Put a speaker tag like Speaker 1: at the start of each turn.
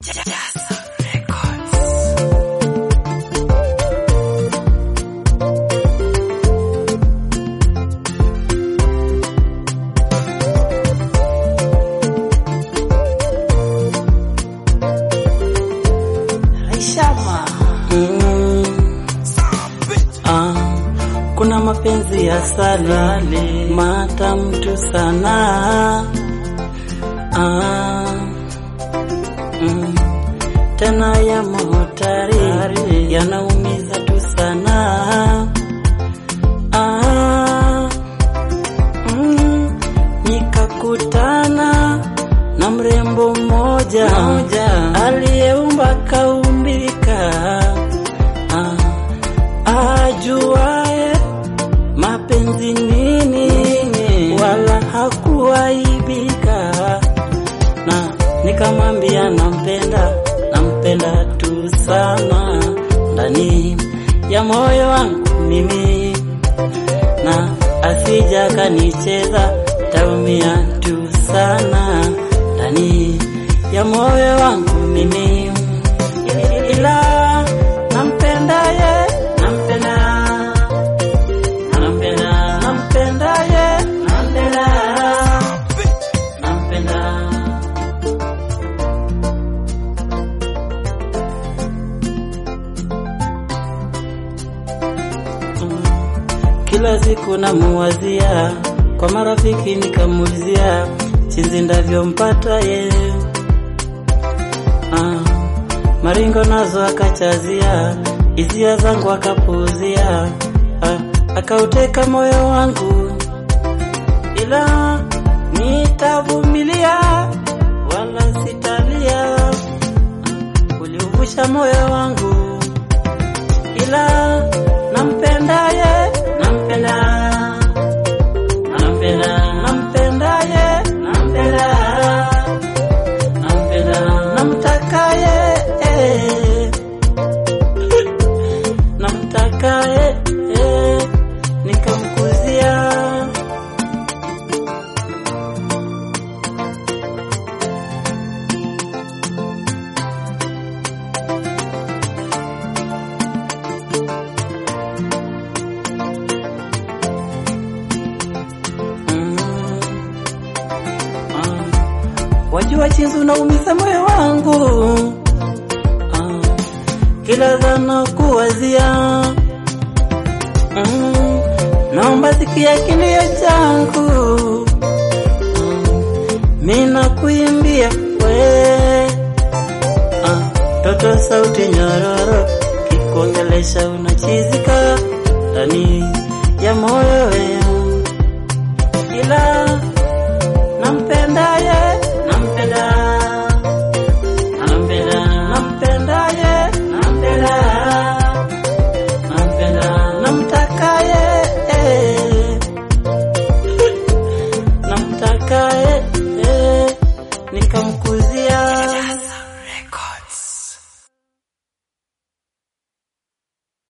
Speaker 1: Kuna mapenzi ya salale matamu tu sana ah, mm, tena ya motari yanaumiza tu sana ah, mm, nikakutana na mrembo mmoja aliyeumba kaumbika ah, ajuaye mapenzi nini, wala hakuaibika, na nikamwambia nampenda, nampenda tu sana ndani ya moyo wangu mimi, na asija kanicheza, taumia tu sana ndani ya moyo wangu mimi, ila nampenda ye, nampenda nampenda nampenda ye nampenda nampenda Mm. kila siku namuwazia kwa marafiki nikamuulizia chinzi ndavyompata ye ah. maringo nazo akachazia hisia zangu akapuuzia ah. akauteka moyo wangu ila nitavumilia wala sitalia uliuvusha moyo wangu ila nampenda ye nampenda nampenda nampenda ye nampenda nampenda namtaka ye eh. namtaka ye eh. nikamkuzia Mm. Ah. Wajua chinzi unaumiza moyo wangu ah. Kila dhana kuwazia mm. Naomba sikia kilio changu mm. Mina kuimbia we ah. Toto sauti nyororo kikuongelesha unachizika ndani ya moyo weu ila nampenda ye nampenda nampenda nampenda ye nampenda nampenda namtaka ye eh. namtaka ye eh. nikamkuzia